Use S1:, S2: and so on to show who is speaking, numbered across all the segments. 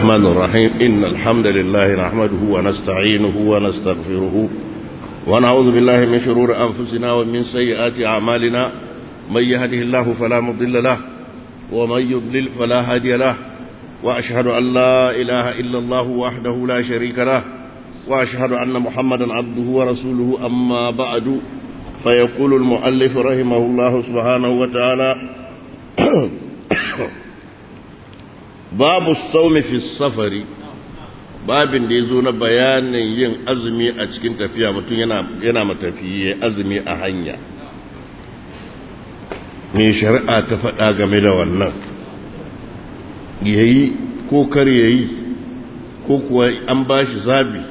S1: الرحمن الرحيم إن الحمد لله نحمده ونستعينه ونستغفره ونعوذ بالله من شرور أنفسنا ومن سيئات أعمالنا من يهده الله فلا مضل له ومن يضلل فلا هادي له وأشهد أن لا إله إلا الله وحده لا شريك له وأشهد أن محمدا عبده ورسوله أما بعد فيقول المؤلف رحمه الله سبحانه وتعالى babu saumi fi safari babin da ya zo na bayanin yin azumi a cikin tafiya mutum yana matafiye azumi a hanya mai shari'a ta faɗa game da wannan yayi ko kar yayi ko kuwa an ba shi zabi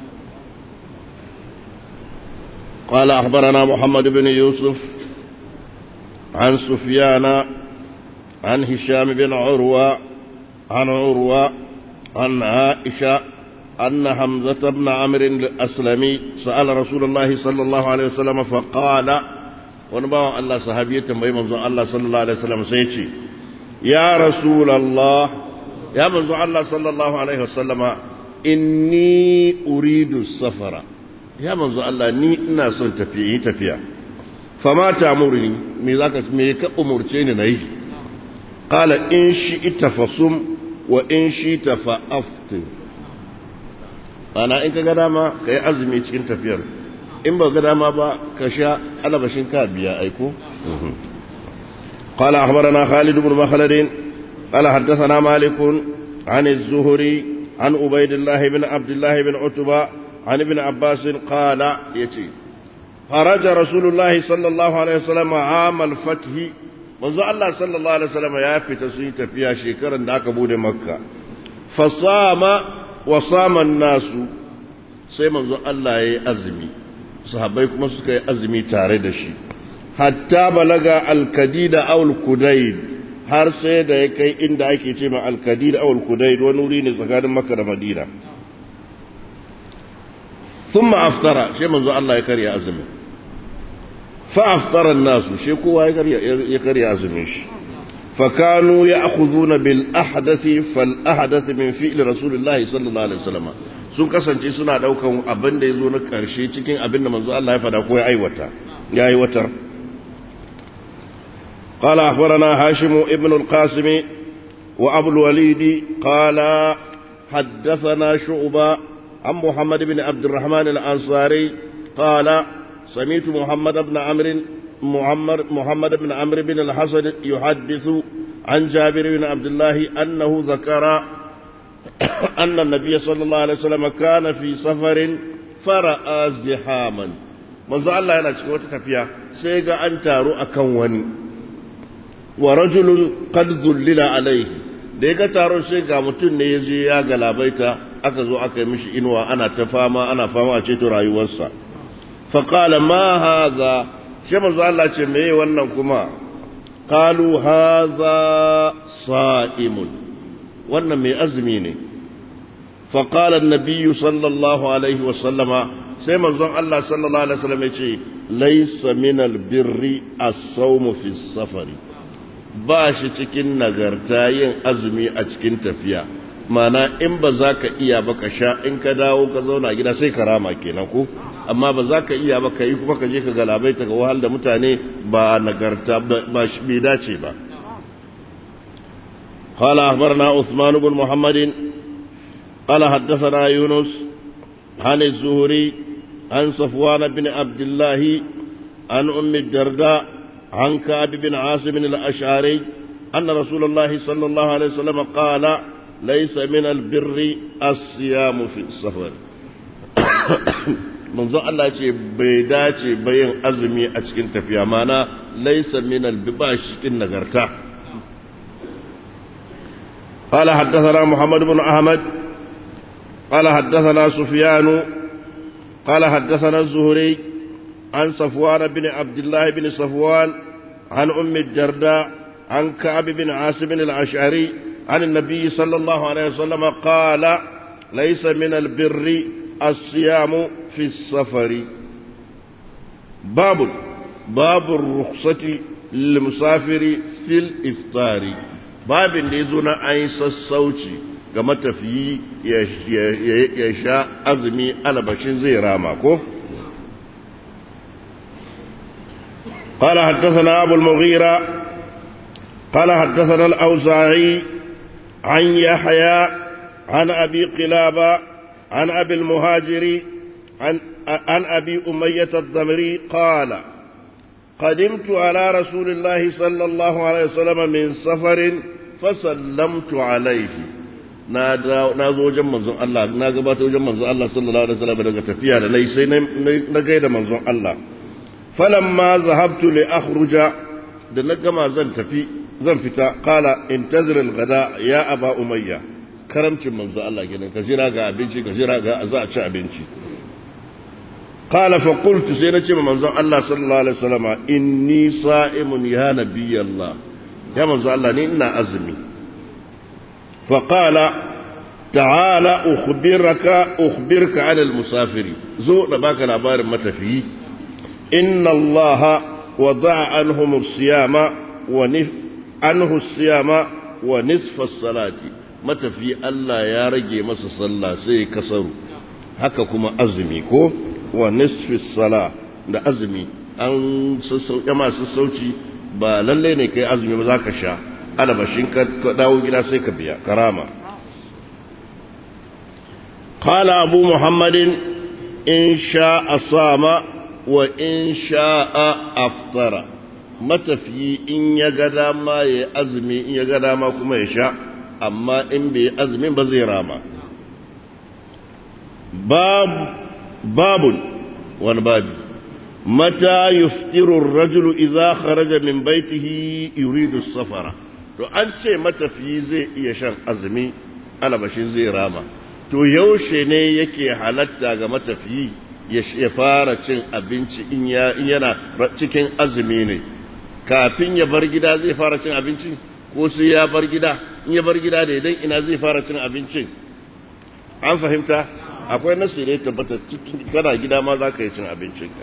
S1: قال أخبرنا محمد بن يوسف عن سفيان عن هشام بن عروة عن عروة عن عائشة أن حمزة بن عمرو الأسلمي سأل رسول الله صلى الله عليه وسلم فقال ونبا الله صحابية تنبي منظر الله صلى الله عليه وسلم سيتي يا رسول الله يا منظر الله صلى الله عليه وسلم إني أريد السفر يا منظر الله ني إنا صن تفيه تفيا فما تأمرني ميزاك ميك أمرتين نيه قال إن شئت فصم wa in shi ta fa'aftin ana in ka ga dama ka yi azumi cikin tafiyar in ba ga dama ba ka sha alabashin ka biya aiko قال أخبرنا خالد بن مخلد قال حدثنا مالك عن الزهري عن عبيد الله بن عبد الله بن عتبة عن ابن عباس قال يتي خرج رسول الله صلى الله عليه وسلم عام الفتح manzo Allah sallallahu alaihi wasallam ya fita sun yi tafiya shekaran da aka bude makka fasama wa sama nasu sai manzo Allah ya yi azumi sahabbai kuma suka yi azumi tare da shi hatta balaga alkadida aw alkudaid har sai da ya kai inda ake ce ma alkadid aw alkudaid wani wuri ne tsakanin makka da madina thumma aftara sai manzo Allah ya karya azumin فأفطر الناس شيكوا يكري أزميش فكانوا يأخذون بالأحدث فالأحدث من فعل رسول الله صلى الله عليه وسلم sun kasance suna daukan abin da ya zo na karshe cikin abin da manzo Allah ya fada ko ya aiwata ya aiwatar qala akhbarana hashim ibn al-qasim wa abu al-walid qala haddathana shu'ba an muhammad ibn abd الرحمن al-ansari qala سمعت محمد بن عمرو محمد محمد بن عمرو بن الحسن يحدث عن جابر بن عبد الله أنه ذكر أن النبي صلى الله عليه وسلم كان في سفر فرأى زحاما منذ الله yana cikin wata tafiya sai ga an taru akan wani wa rajulun qad dhullila alaihi da ya ga taron sai ga mutum ne ya je ya galabaita aka zo aka yi mishi inuwa ana ta fama ana fama a ceto rayuwarsa فقال ما هذا شما الله ce meye wannan kuma qalu hadha sa'im wannan mai azumi ne فقال النبي صلى الله عليه وسلم sai manzon Allah sallallahu alaihi wasallam yace laysa min albirri as-sawm fi safari ba shi cikin nagarta yin azumi a cikin tafiya mana in ba za ka iya ba ka sha in ka dawo ka zauna gida sai ka rama kenan ko amma ba za ka iya ba ka yi kuma ka je ka galabai ta ga wahal da mutane ba nagarta ba shi bai dace ba قال أخبرنا عثمان بن محمد قال حدثنا يونس عن الزهري عن صفوان بن عبد الله عن أم الدرداء عن كعب بن عاصم الأشعري أن رسول الله صلى الله عليه وسلم قال ليس من البر الصيام في السفر manzo Allah ce bai dace bayin azumi a cikin tafiya mana laisa min albibash cikin nagarta قال حدثنا محمد بن أحمد قال حدثنا سفيان قال حدثنا الزهري عن صفوان بن عبد الله بن صفوان عن أم الدرداء عن كعب بن عاصم الأشعري عن النبي صلى الله عليه وسلم قال ليس من البر الصيام في السفر باب باب الرخصة للمسافر في الإفطار babin da ya zo na an yi sassauci ga matafiyi ya sha azumi alabashin zai rama ko قال حدثنا أبو المغيرة قال حدثنا الأوزاعي عن يحيى عن أبي قلابة عن أبي المهاجر عن, عن أبي أمية الضمري قال قدمت على رسول الله صلى الله عليه وسلم من سفر فسلمت عليه na zo wajen manzon Allah na gabata wajen manzon Allah sallallahu alaihi wasallam daga tafiya da nayi sai na gaida manzon Allah falamma zahabtu li akhruja da na gama zan tafi zan fita qala intazir al-ghada ya aba umayya karamcin manzon Allah kenan ka jira ga abinci ka jira ga za a ci abinci qala fa qultu sai na ce ma manzon Allah sallallahu alaihi wasallam inni sa'imun ya nabiyallah ya manzon Allah ni ina azumi فقال تعال أخبرك أخبرك عن المسافر زو نباك العبار متفي إن الله وضع عنهم الصيام ونف عنه الصيام ونصف الصلاة متفي الله يا رجي مس صلى سي كسر haka kuma azumi ko wa nisfi sala da azumi an sassauƙa masu sauci ba lalle ne kai azumi ba za ka sha alabashin ka dawo gida sai ka biya karama qala abu muhammadin in sha'a sama wa in sha'a aftara matafiyi in ya ga dama ya azumi in ya ga dama kuma ya sha amma in bai azumin ba zai rama babun wani babi mata yuftiru rajulu idza kharaja min baitihi yuridu safara to an ce matafiyi zai iya shan azumi alabashin zai rama to yaushe ne yake halatta ga matafiyi ya fara cin abinci in yana cikin azumi ne kafin ya bar gida zai fara cin abinci ko sai ya bar gida in ya bar gida da idan ina zai fara cin abincin an fahimta akwai nasu ne tabbata cikin kana gida ma za ka yi cin abincinka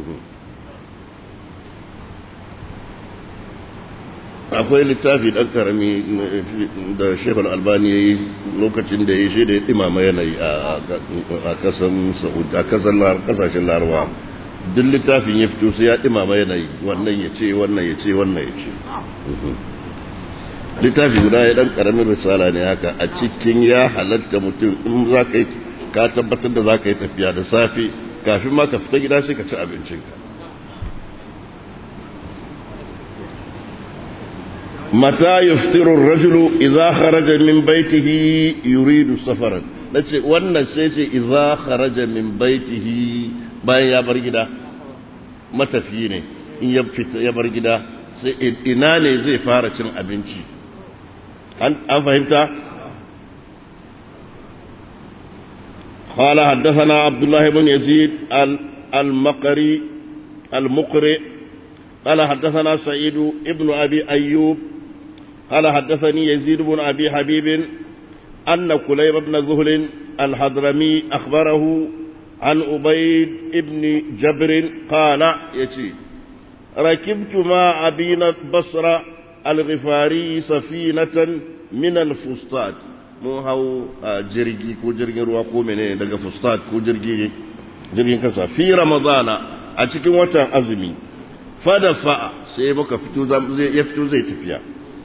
S1: akwai littafi ɗan karami da shekul albani ya yi lokacin da ya shi da ya ɗimama yanayi a kasashen larawa duk littafin ya fito sai ya ɗimama yanayi wannan ya ce wannan ya ce wannan ya ce littafi guda ya ɗan ƙaramin risala ne haka a cikin ya halatta mutum in za ka yi ka tabbatar da za ka yi tafiya da safe kafin ma ka fita gida sai ka ci abincinka mata yuftiru rajulu idza kharaja min baitihi yuridu safaran nace wannan sai ce idza kharaja min baitihi bayan ya bar gida matafiyi ne in ya fita ya bar gida sai ina ne zai fara cin abinci an fahimta قال حدثنا عبد الله بن يزيد المقري المقرئ قال حدثنا سعيد ابن أبي أيوب قال حدثني يزيد بن أبي حبيب أن كليب بن ذهل الحضرمي أخبره عن أبيد ابن جبر قال يتي ركبت مع أبينا بصر الغفاري سفينة من الفسطاط mun hau jirgi ko jirgin ruwa ko mene daga fustat ko jirgin kasa fi ramadana a cikin watan azumi fada fa'a sai muka fito ya fito zai tafiya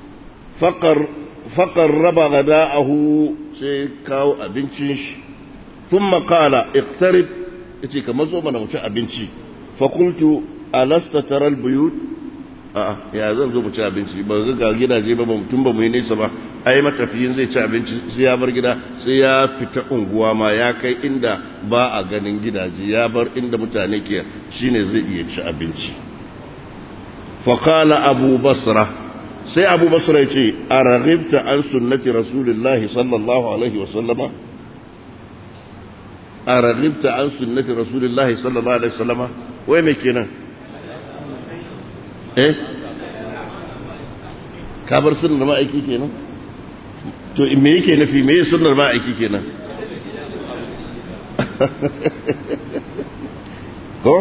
S1: faƙar raba gada'ahu sai kawo abincin shi sun makala iktarib ya ce kamar zo mana muci abinci fakultu alasta taral buyut a ya zan zo mu ci abinci ba ga gidaje ba mutum ba mu yi nesa ba ai matafiyin zai ci abinci sai ya bar gida sai ya fita unguwa ma ya kai inda ba a ganin gidaje ya bar inda mutane ke shine zai iya ci abinci faqala abu basra sai abu basra yace araghibta an sunnati rasulillahi sallallahu alaihi wa sallama araghibta an sunnati rasulillahi sallallahu alaihi wa sallama wai me kenan eh ka bar sunnar ma'aiki kenan to me yake nufi me sunnar ma'aiki kenan ko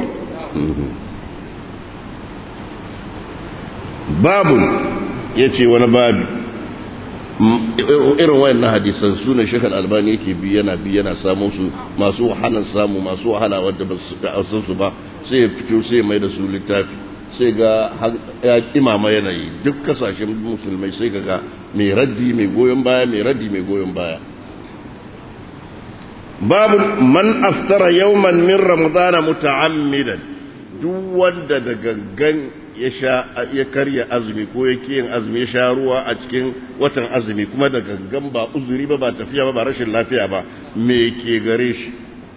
S1: babu ya ce wani babi irin wayannan hadisan su ne shekar albani yake bi yana bi yana samu su masu wahalan samu masu wahala wadda ba su ga su ba sai ya fito sai mai da su littafi sai ga ya imama yanayi duk kasashen musulmai sai ga mai raddi mai goyon baya mai raddi mai goyon baya babu man aftara yawman min ramadana muta'ammidan duk wanda da gangan ya sha ya karya azumi ko yake yin azumi ya sha ruwa a cikin watan azumi kuma da gangan ba uzuri ba ba tafiya ba ba rashin lafiya ba me ke gare shi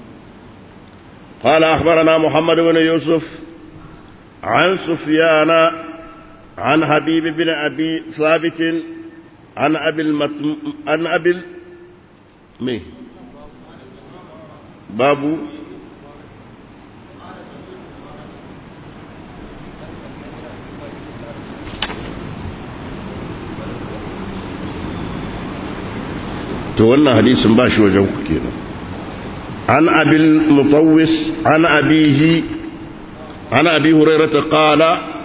S1: قال أخبرنا محمد بن يوسف عن سفيان عن حبيب بن أبي ثابت عن أبي المتم عن أبي مي بابو to wannan hadisin ba shi wajen ku kenan an abil mutawwis an abihi an abi hurairata qala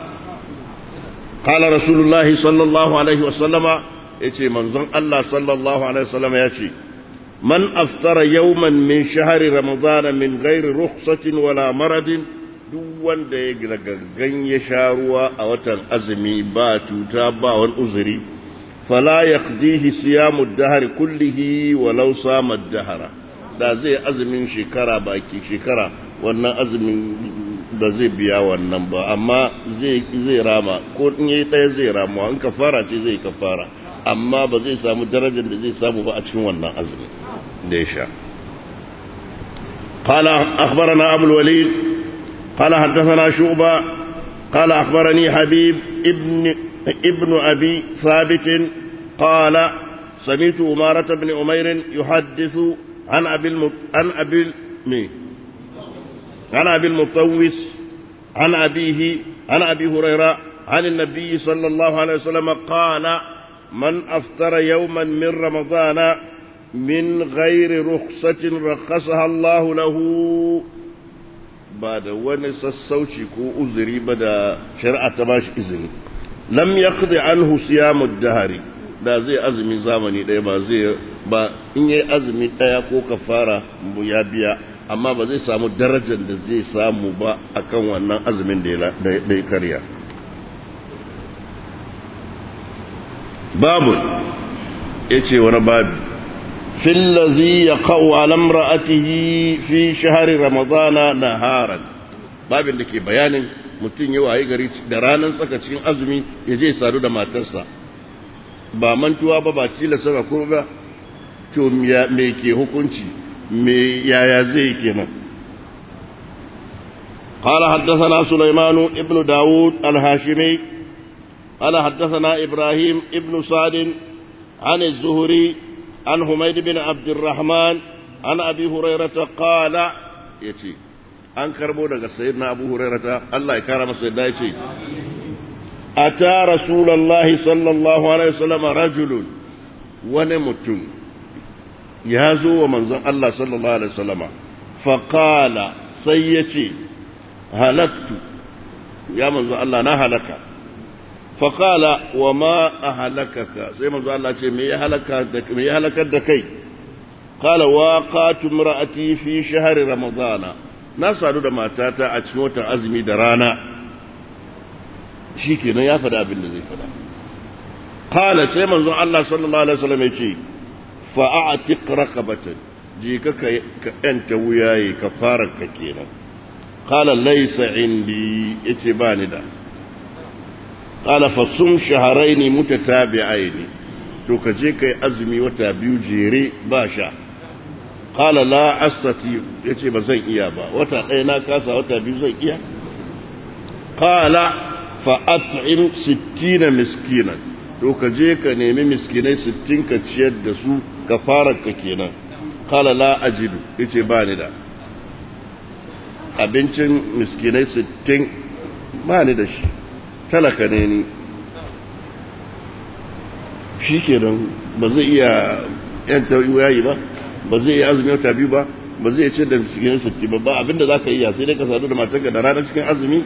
S1: qala rasulullahi sallallahu alaihi wasallama yace manzon Allah sallallahu alaihi wasallama yace man aftara yawman min shahri ramadana min ghairi rukhsatin wala maradin duk wanda ya gangan ya sha ruwa a watan azumi ba cuta ba wani uzuri فلا يقضيه صيام الدهر كله ولو صام الدهر da zai azumin shekara baki shekara wannan azumin da zai biya wannan ba amma zai zai rama ko in yayi daya zai rama an kafara ce zai kafara amma ba zai samu darajar da zai samu ba a cikin wannan azumin da ya sha قال أخبرنا أبو الوليد قال حدثنا شعبة قال أخبرني حبيب ابن ابن أبي ثابت قال سمعت أمارة بن أمير يحدث عن أبي المط... عن أبي مي عن أبي المطوس عن أبيه عن أبي هريرة عن النبي صلى الله عليه وسلم قال من أفطر يوما من رمضان من غير رخصة رخصها الله له بعد ونسسوشي كو أزري بدا شرع تباش إذن lam yaqdi anhu siyamu dahari da zai azumi zamani ɗaya ba zai ba in yayi azumi ɗaya ko kafara ya biya amma ba zai samu darajar da zai samu ba akan wannan azumin da ya karya babu yace wani babu fillazi yaqau ala imra'atihi fi shahri ramadana naharan babin da ke bayanin mutum ya waye gari da ranar tsaka cikin azumi ya je sadu da matarsa ba mantuwa ba ba tilasta ba ko ba to me ke hukunci me yaya zai kenan قال حدثنا سليمان ابن داود الهاشمي قال حدثنا إبراهيم ابن سعد عن الزهري عن حميد بن عبد الرحمن عن أبي هريرة قال يتي an karbo daga sayyidina abu hurairata Allah ya kara masa yadda ya ce ata rasulullahi sallallahu alaihi wasallam rajulun wani mutum ya zo wa manzon Allah sallallahu alaihi wasallam fa qala sai ya ce halaktu ya manzon Allah na halaka fa qala wa ma ahlakaka sai manzon Allah ce me ya halaka da me ya halakar da kai qala waqatu imra'ati fi shahri ramadana na sadu da matata a cikin watan azumi da rana shi kenan ya faɗa abin da zai faɗa kala sai manzon Allah sallallahu alaihi wasallam ya ce fa'atiq raqabatan je ka ka yanta wuyaye ka fara ka kenan kala laysa indi yace ba ni da kala fa sum shahrayn mutatabi'ain to ka je kai azumi wata biyu jere ba sha qala la astati yace ba zan iya ba wata ɗaya na kasa wata biyu zan iya qala fa at'im 60 miskinan to ka je ka nemi miskinai 60 ka ciyar da su ka fara ka kenan qala la ajidu yace ba ni da abincin miskinai 60 ba ni da shi talaka ne ni shi kenan ba zai iya yanta yayi ba ba zai iya azumi wata biyu ba ba zai ce da cikin satti ba ba abinda za ka iya sai dai ka sadu da matarka da ranar cikin azumi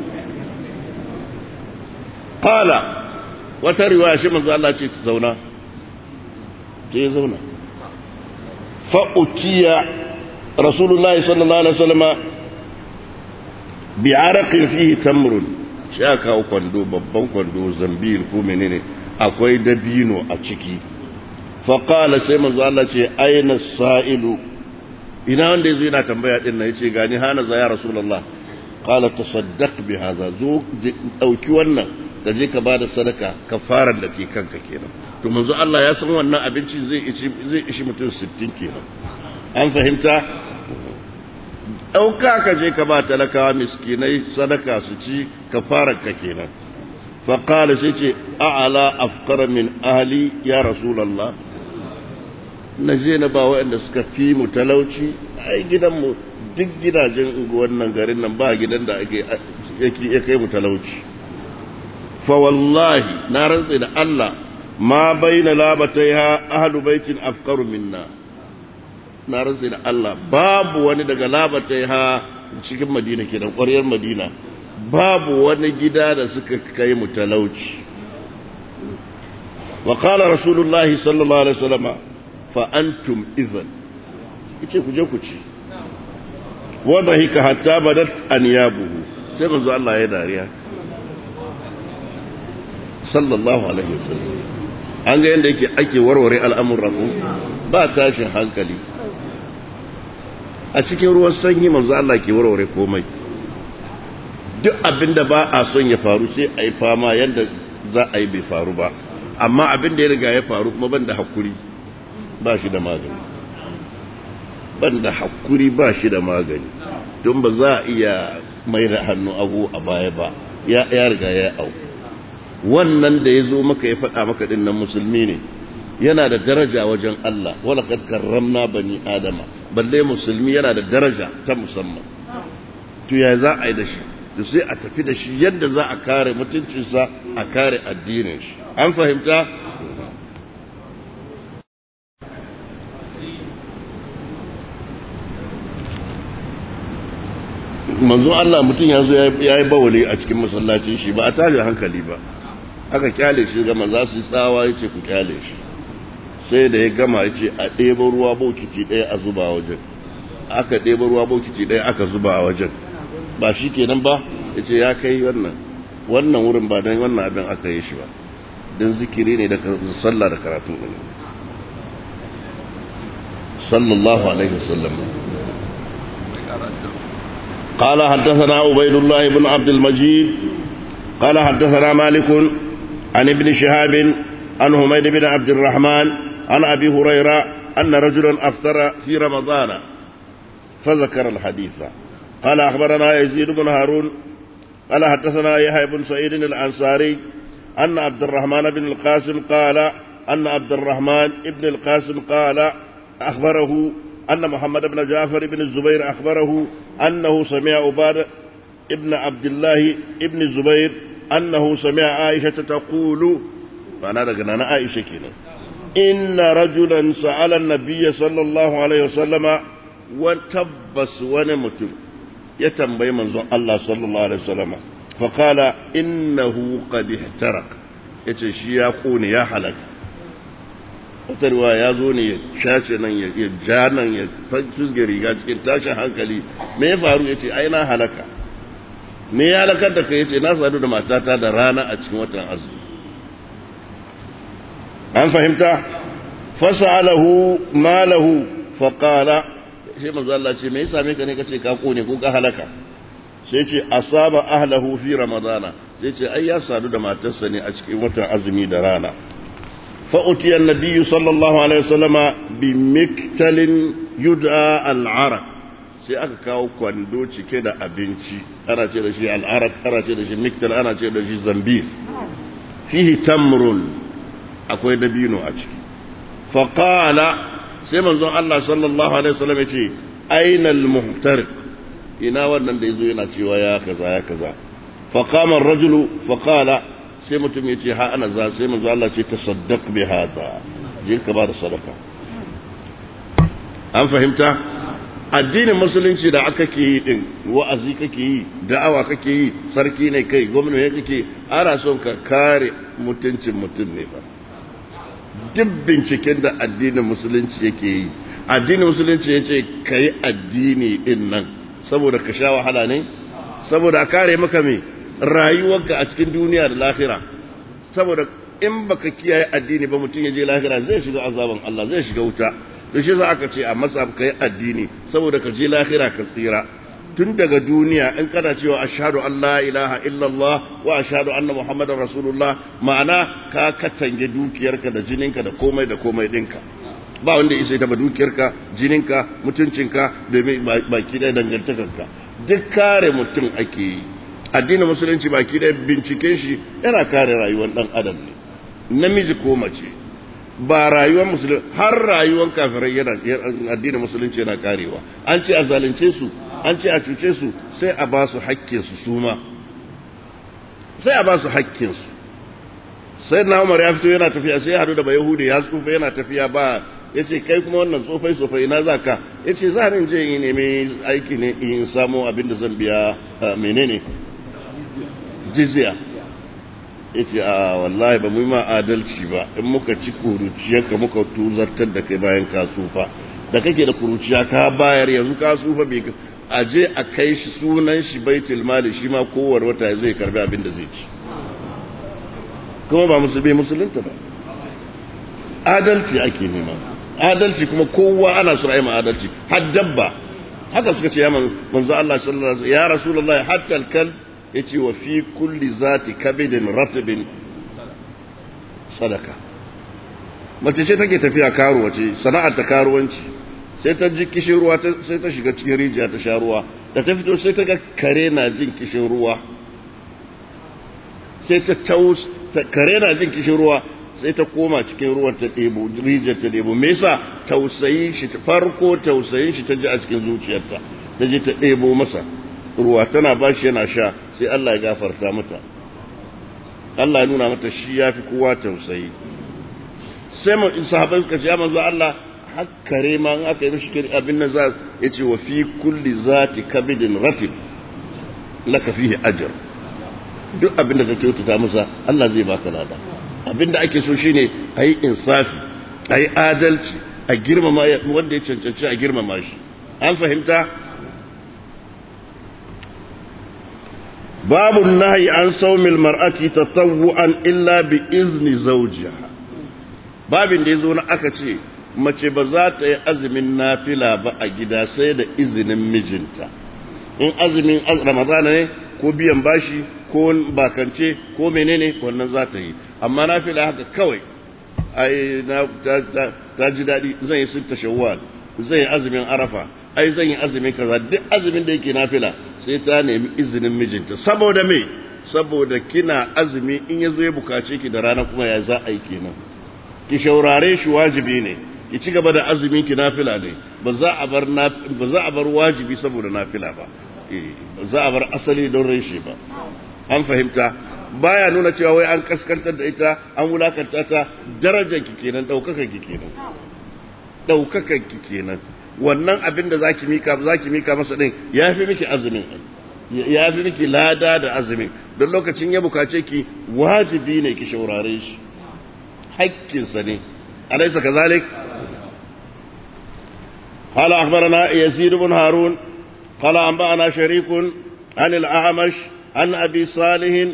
S1: kala wata riwaya shi manzo Allah ce ta zauna sai ya zauna fa'utiya rasulullahi sallallahu alaihi wasallama bi araqin fihi tamrun shi aka kawo kwando babban kwando zambil ko menene akwai dabino a ciki faƙala sai manzo Allah ce aina sa'ilu ina wanda yazo yana tambaya din nan yace gani hana za ya rasulullah qala tasaddaq bi hadha zo dauki wannan ka je ka bada sadaka kafaran da ke kanka kenan to manzo Allah ya san wannan abinci zai ishi zai ishi mutum 60 kenan an fahimta ɗauka ka je ka ba talakawa miskinai sadaka su ci kafarar ka kenan faƙala sai ce a'ala afkara min ahli ya rasulallah na je na ba waɗanda suka fi mu talauci ai gidanmu duk gidajen wannan garin nan ba gidan da ake ya kai mu talauci fa wallahi na rantse da Allah ma baina labataiha ahlu baitin afkaru minna na rantse da Allah babu wani daga labatai ha cikin madina ke da ƙwaryar madina babu wani gida da suka kai mu talauci wa qala rasulullahi sallallahu alaihi wasallam fa antum idhan yace ku je ku ci wa dhahika hatta badat anyabuhu sai manzo Allah ya dariya sallallahu alaihi wasallam an ga yanda yake ake warware al'amuran ba tashin hankali a cikin ruwan sanyi manzo Allah ke warware komai duk abin da ba a son ya faru sai a yi fama yadda za a yi bai faru ba amma abin da ya riga ya faru kuma ban da hakuri ba shi da magani ban da hakuri ba shi da magani don ba za a iya mai da hannu abu a baya ba ya riga ya au wannan da ya zo maka ya faɗa maka ɗin nan musulmi ne yana da daraja wajen Allah wala kad karramna bani adama balle musulmi yana da daraja ta musamman to ya za a yi da shi to sai a tafi da shi yadda za a kare mutuncinsa a kare addinin shi an fahimta manzo Allah mutum ya zo ya yi bawali a cikin masallacin shi ba a tashi hankali ba aka kyale shi gama za su yi tsawa ya ce ku kyale shi sai da ya gama ya ce a ɗeba ruwa bokiti ɗaya a zuba a wajen aka ɗeba ruwa bokiti ɗaya aka zuba a wajen ba shi kenan ba ya ce ya kai wannan wannan wurin ba don wannan abin aka yi shi ba don zikiri ne da sallah da karatun ɗin sallallahu alaihi wasallam قال حدثنا عبيد الله بن عبد المجيد قال حدثنا مالك عن ابن شهاب عن حميد بن عبد الرحمن عن أبي هريرة أن رجلا أفطر في رمضان فذكر الحديث قال أخبرنا يزيد بن هارون قال حدثنا يحيى بن سعيد الأنصاري أن عبد الرحمن بن القاسم قال أن عبد الرحمن بن القاسم قال أخبره أن محمد بن جعفر بن الزبير أخبره أنه سمع عباد ابن عبد الله ابن الزبير أنه سمع عائشة تقول فأنا رجعنا عائشة كنا إن رجلا سأل النبي صلى الله عليه وسلم وتبس ونمت يتنبي منظر الله صلى الله عليه وسلم فقال إنه قد احترق يتشي يقون يا حلق wata ya zo ne ya shace nan ya ja nan ya fusge riga cikin tashin hankali me ya faru ya ce ai na halaka me ya halakar da ka ya ce na sadu da matata da rana a cikin watan azumi an fahimta fasa'alahu malahu faqala sai manzo Allah ce me ya same ka ne kace ka kone ko ka halaka sai ce asaba ahlahu fi ramadana sai ce ai ya sadu da matarsa ne a cikin watan azumi da rana فأتي النبي صلى الله عليه وسلم بمكتل يدعى العرق sai aka kawo kwando cike da abinci ana ce da shi al'arak ana ce da shi miktal ana ce da shi zambil fihi tamrun akwai dabino a ciki faqala sai manzon Allah sallallahu alaihi wasallam ya ce ainal muhtariq ina wannan da yazo yana cewa ya kaza ya kaza faqama ar-rajulu faqala sai mutum ya ce ha ana za sai manzo Allah ce tasaddaq bi hada je ka ba da sadaka an fahimta addinin musulunci da aka ke yi din wa'azi kake yi da'awa kake yi sarki ne kai gwamnati ne kake ana son ka kare mutuncin mutum ne ba duk binciken da addinin musulunci yake yi addinin musulunci ya ce ka yi addini din nan saboda ka sha wahala ne saboda a kare maka me rayuwarka a cikin duniya da lahira saboda in baka kiyaye addini ba mutum ya je lahira zai shiga azaban Allah zai shiga wuta to shi za aka ce a masa ka yi addini saboda ka je lahira ka tsira tun daga duniya in kana cewa ashhadu an la ilaha illallah wa ashhadu anna muhammadar rasulullah ma'ana ka katange dukiyarka da jininka da komai da komai dinka ba wanda isa ta ba dukiyarka jininka mutuncinka da baki da dangantakarka duk kare mutum ake yi addinin musulunci baki da binciken shi yana kare rayuwar dan adam ne namiji ko mace ba rayuwar musulunci har rayuwar kafirai yana addinin musulunci yana karewa an ce a zalunce su an ce a cuce su sai a ba su haƙƙinsu su ma sai a ba su haƙƙinsu sai na umar ya fito yana tafiya sai ya hadu da ba yahudi ya tsufa yana tafiya ba ya ce kai kuma wannan tsofai tsofai na za ka ya ce za ni je yi nemi aiki ne in samu abin da zan biya menene jizya ya ce a wallahi ba mu yi ma adalci ba in muka ci kuruciyarka muka tuzartar da kai bayan ka tsufa da kake da kuruciya ka bayar yanzu ka tsufa bai a je a kai shi sunan shi baitul mali shi ma kowar wata zai karbi abin da zai ci kuma ba musulmi musulunta ba adalci ake nema adalci kuma kowa ana so ayi adalci har dabba haka suka ce ya manzo Allah sallallahu alaihi ya rasulullahi hatta al-kal yace wa fi kulli zati kabidin ratbin sadaka mace ce take tafiya karuwa ce sana'ar ta karuwanci sai ta ji kishin ruwa sai ta shiga cikin rijiya ta sha ruwa da ta fito sai ta ga kare na jin kishin ruwa sai ta taus kare na jin kishin ruwa sai ta koma cikin ruwan ta ɗebo rijiyar ta ɗebo me yasa tausayin shi farko tausayin shi ta ji a cikin zuciyarta ta je ta ɗebo masa ruwa tana ba shi yana sha sai Allah ya gafarta mata Allah ya nuna mata shi ya fi kowa tausayi sai mu sahabai suka ce ya manzo Allah hakkare ma in aka yi mishi abin nan za ya ce wa fi kulli zati kabidin ratib laka fihi ajr duk abin da ka kyautata masa Allah zai baka lada abin da ake so shine ayi insafi ayi adalci a girmama wanda ya cancanci a girmama shi an fahimta babu nahyi an saumil mar'ati tatawwu'an illa bi izni zawjiha babin da yazo na aka ce mace ba za ta yi azumin nafila ba a gida sai da izinin mijinta in azumin ramadana ne ko biyan bashi ko bakance ko menene wannan za ta yi amma nafila haka kawai ai na ta ji daɗi zan yi sun shawwal zan yi azumin arafa ai zan yi azumin kaza duk azumin da yake nafila sai ta nemi izinin mijinta saboda me saboda kina azumi in ya zo ya bukace ki da rana kuma ya za a yi kenan ki shaurare shi wajibi ne ki ci gaba da azumin ki nafila ne ba za a bar ba za a bar wajibi saboda nafila ba ba za a bar asali don reshe ba an fahimta baya nuna cewa wai an kaskantar da ita an wulakanta ta darajar ki kenan daukakan ki kenan daukakan ki kenan wannan abin da zaki mika zaki mika masa din yafi miki azumin yafi miki lada da azumin don lokacin ya bukace ki wajibi ne ki shaurare shi hakkinsa ne alaysa kazalik قال أخبرنا يزيد بن هارون قال أنبأنا شريك عن الأعمش عن أبي صالح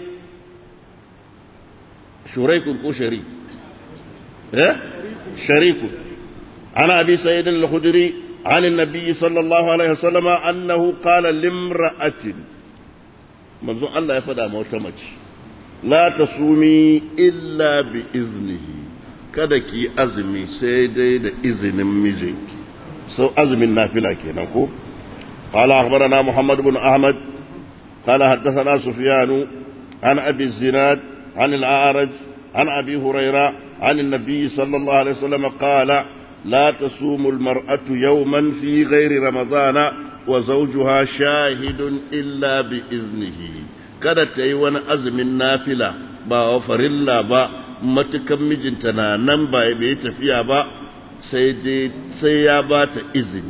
S1: شريك كو شريك إيه؟ شريك عن أبي سيد الخدري عن النبي صلى الله عليه وسلم أنه قال لامرأة منذ الله يفدى موتمج لا تصومي إلا بإذنه kada ki azumi sai dai da izinin mijinki sau azumin nafila kenan ko قال أخبرنا محمد بن أحمد قال حدثنا سفيان عن أبي الزناد عن الأعرج عن أبي هريرة عن النبي صلى الله عليه وسلم قال لا تصوم المرأة يوما في غير رمضان وزوجها شاهد إلا بإذنه kada ta yi wani azumin nafila ba wa farilla ba matukan mijinta na nan ba bai tafiya ba sai ya ba ta izini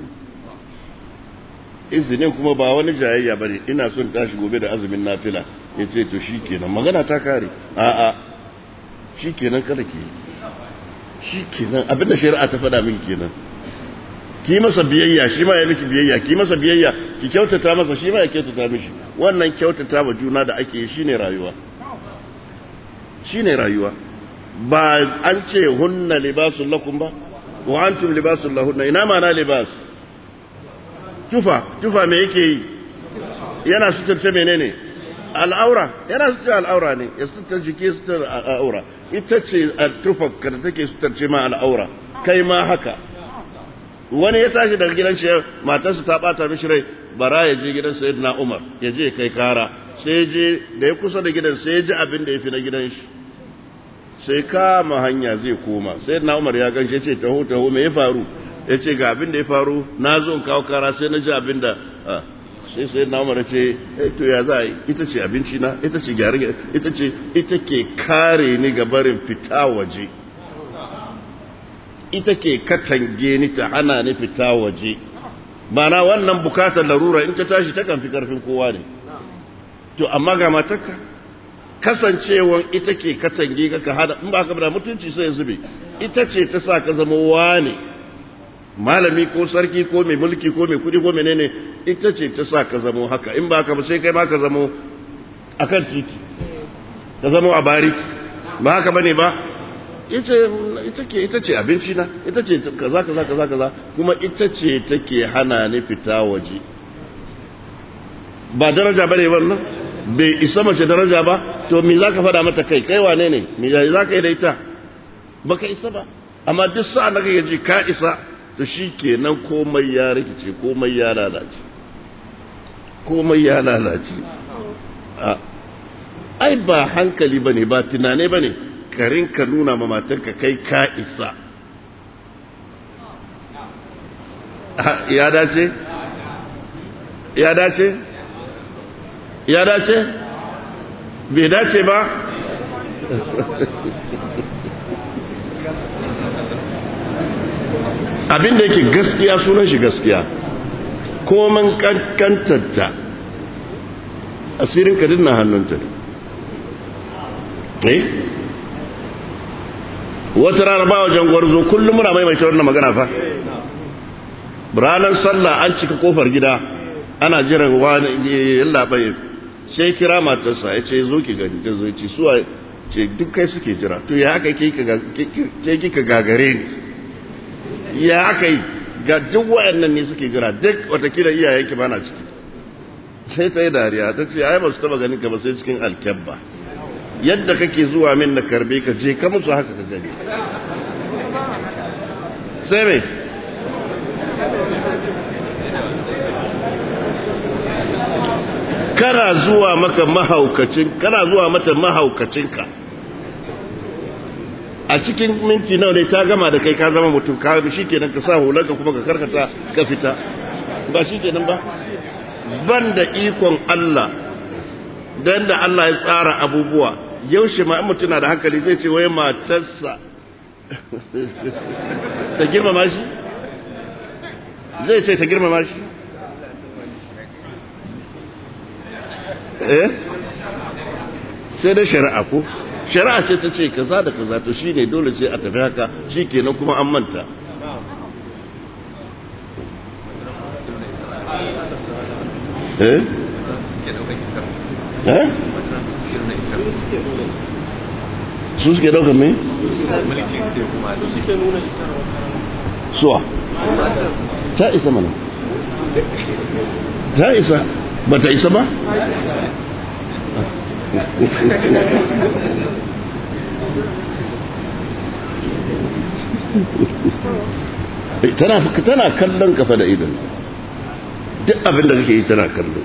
S1: izinin kuma ba wani jayayya ba ne ina son tashi gobe da azumin nafila ya ce to shi kenan magana ta kare a'a shi kenan kada ke shi kenan abinda shari'a ta faɗa miki kenan ki masa biyayya shi ma ya miki biyayya ki masa biyayya ki kyautata masa shi ma ya kyautata mishi wannan kyautata wa juna da ake yi shine rayuwa shine rayuwa ba an ce hunna libasul lakum ba wa antum libasul lahunna ina ma na libas tufa tufa me yake yi yana suturce menene al'aura yana suturce al'aura ne ya suturce jiki suturce al'aura ita ce tufa da take suturce ma al'aura kai ma haka wani ya tashi daga gidan shi matarsa ta bata mishi rai bara ya je gidan sayyidina Umar ya je kai kara sai je da ya kusa da gidan sai ya ji abin da ya fi na gidan shi sai kama hanya zai koma sayyidina Umar ya ganshe ce taho taho me ya faru ya ce ga abin da ya faru na zo in kawo kara sai na ji abin da sai sayyidina Umar ya ce to ya za yi ita ce abinci na ita ce gyare ita ce ita ke kare ni ga barin fita waje ita ke katange ni ta hana ni fita waje na wannan bukatar larura in ta tashi ta kan fi karfin kowa ne to amma ga matarka kasancewan ita ke katange ka ka hada in ba ka da mutunci sai zube ita ce ta sa ka zama wane malami ko sarki ko mai mulki ko mai kudi ko menene ita ce ta sa ka zama haka in ba ka ba sai kai ma ka zama akan titi ka zama a bariki ba haka bane ba ita ke ita ce abinci na ita ce kaza kaza kaza kaza kuma ita ce take hana ni fita waje ba daraja bane wannan bai isa mace daraja ba to me zaka faɗa mata kai kai wane ne me zaka yi da ita baka isa ba amma duk sa'a da kake ji ka isa to shikenan komai ya rikice komai ya lalace komai ya lalace ai ba hankali bane ba tunane bane karin ka nuna ma matarka kai ka isa ya dace ya dace ya dace bai dace ba abinda yake gaskiya sunan shi gaskiya koman kankantarta asirin kadin na hannunta ne wata rana ba wajen gwarzo kullum muna maimaita wannan magana fa ranar sallah an cika kofar gida ana jiran wani yalla bai sai kira matarsa ya ce zo ki gani ta zo ce suwa ce duk kai suke jira to ya aka ke kika gagare ni ya aka yi ga duk wayannan ne suke jira duk watakila iyayenki ba na ciki sai ta yi dariya ta ce ai ba su taba ganin ka ba sai cikin alkyabba yadda kake zuwa min na karbe ka je ka musu haka ka gani sai mai kana zuwa maka mahaukacin kana zuwa mata mahaukacinka a cikin minti nawa ne ta gama da kai ka zama mutum ka shi kenan ka sa hulanka kuma ka karkata ka fita ba shi kenan ba ban da ikon Allah dan da Allah ya tsara abubuwa yaushe ma mutum na da hankali zai ce wai matarsa ta girmama shi zai ce ta girmama shi eh sai da shari'a ko shari'a ce ta ce kaza da kaza to shine dole sai a tafi haka shikenan kuma an manta eh eh su suke daukar me? suwa ta isa mana ta isa ba ta isa ba? tana kallon kafa da idan duk abin da kake yi tana kallo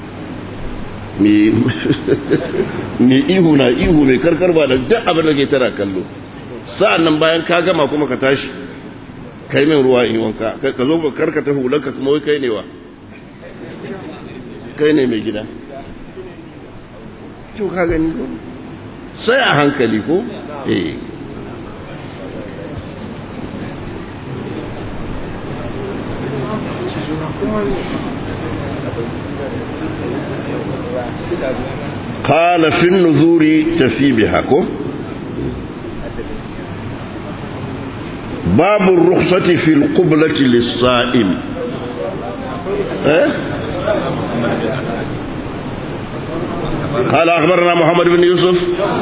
S1: mai ihu na ihu mai karkar ba da duk abin da ke tana kallo sa'an nan bayan ka gama kuma ka tashi kai min ruwa in wanka ka zo karkata hulanka kuma wai kai ne wa kai ne mai gida to ka gani ko sai a hankali ko eh قال في النذور تفي بها كو باب الرخصة في القبلة للصائم إيه؟ قال أخبرنا محمد بن يوسف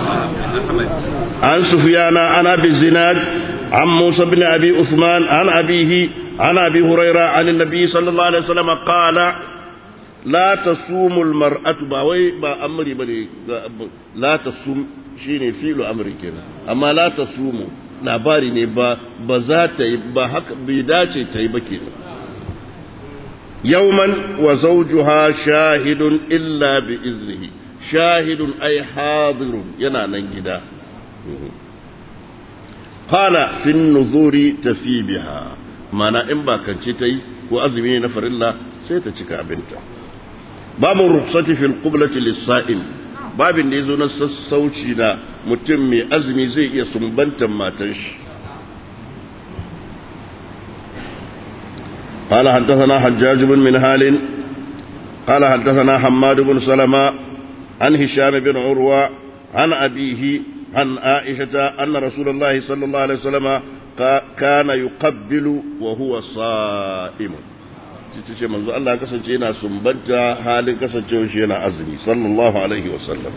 S1: عن سفيان عن أبي الزناد عن موسى بن أبي عثمان عن أبيه عن أبي هريرة عن النبي صلى الله عليه وسلم قال لا تصوم المرأة باوي با أمري بني لا تصوم شيني فيل أمري كنا أما لا تصوم labari ne ba ba za ta yi ba haka bai dace ta yi ba kenan yawman wa zawjuha shahidun illa bi iznihi shahidun ay hadirun yana nan gida qala fi nuzuri tafi biha mana in ba kance ta yi ko azumi ne na farilla sai ta cika abinta babu rukhsati fil qiblati lis-sa'im babin da yazo na sassauci na mutum mai azumi zai iya sumbantan matan shi قال حدثنا حجاج بن منهال قال حدثنا حماد بن سلمة عن هشام بن عروة عن أبيه عن عائشة أن رسول الله صلى الله عليه وسلم كان يقبل وهو صائم ce manzo Allah kasance yana sumbanta halin kasancewar shi yana azumi sallallahu alaihi wasallam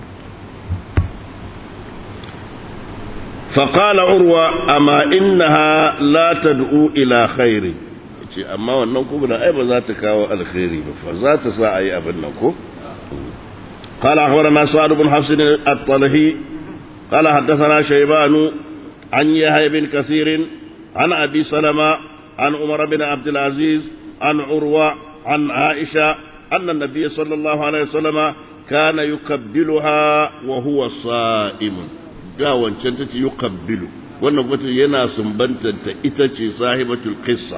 S1: فقال عروة أما إنها لا تدعو إلى خير أما wannan kuma da ai ba za ta kawo alkhairi ba fa za ta sa ayi abin nan ko قال أخبرنا سعد بن حفص الطلحي قال حدثنا شيبان عن يحيى بن كثير عن أبي سلمة عن عمر بن عبد العزيز عن عروة عن عائشة أن النبي صلى الله عليه وسلم كان يقبلها وهو صائم ga wancan ta ce yi kabbilu wannan kuma yana sumbantanta ita ce sahibatul qissa